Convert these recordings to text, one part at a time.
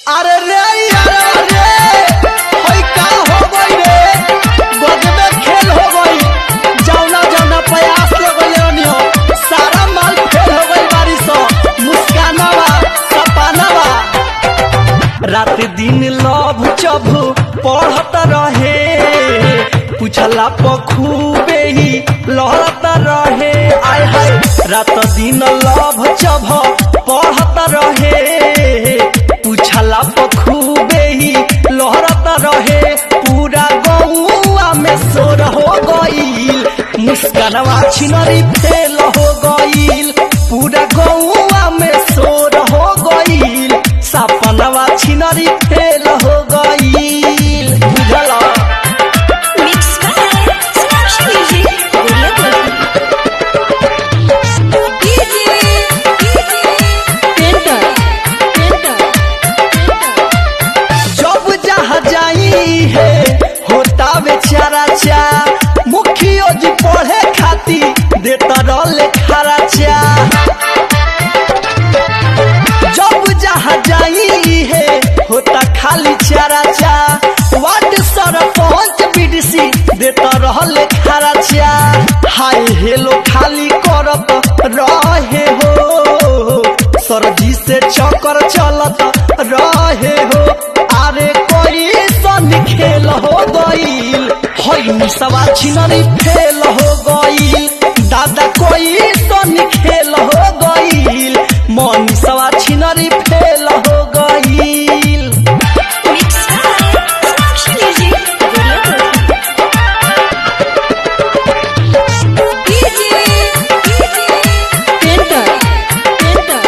अरे रे यार रे होई का हो गई रे गजबे खेल हो गई जौना जौना प्रयास ले गई रनियो सारा माल फेल हो गई बारिश मुस्कानवा सपनवा रात दिन लभ चभ पढ़त रहे पूछला पखूबे ही लहरत रहे आय हाय रात दिन लभ चभ पढ़त रहे पूछला पखूबे ही लहरत रहे पूरा गौआ में सोर हो गईल मुस्कानवा छिनरी फेल हो गईल पूरा गौआ में सोर हो गईल सपनवा छिनरी फेल हो गईल बुझला Mix by Snapchat Music. Enter. Enter. जब जहाँ जाई है होता बेचारा चा मुखियो जी पढ़े खाती देता रहले खारा चा जब जहाँ जाई है होता खाली चारा चा वार्ड सरपंच बीडीसी देता रहले खारा चा हाय हेलो खाली करत रहे हो सरजी से चक्कर चलत रहे हो अरे कोई सन खेल हो गईल हई निसवा छिनरी फेल हो गईल दादा कोई सन खेल हो गईल मनीषवा छिनरी फेल हो गईल Mix by Snapchat Music. Enter. Enter.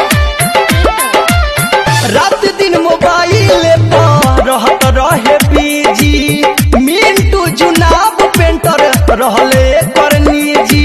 रात दिन मोबाइल पर रहत रहे बिजी मिंटू जुनाब पेंटर रहले कर निजी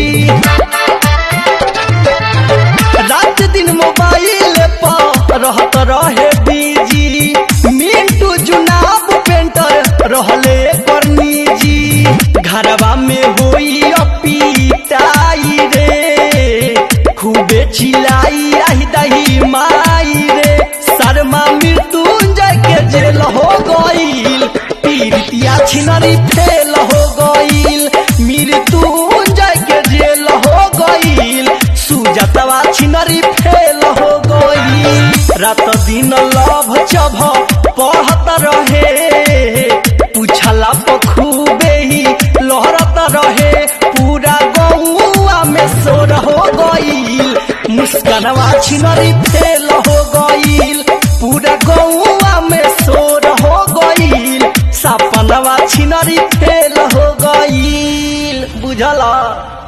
रात दिन मोबाइल पर रहत रहे बिजी मिंटू जुनाब पेंटर रहले कर निजी घरवा में होई अपीताई रे खूबे चिलाई आही दही माई रे शर्मा मृत्युंजय के जेल हो गईल पीरितिया छिनरी फेल हो गईल मृत्युंजय के जेल हो गईल सुजतवा छिनरी फेल हो गईल रात दिन लभ चभ पढ़त रहे पूछला पखूबे ही लहरत रहे पूरा गौआ में सोर हो गईल मुस्कानवा छिनरी फेल हो गईल पूरा गौआ में सोर हो गईल सपनवा छिनरी फेल हो गईल बुझला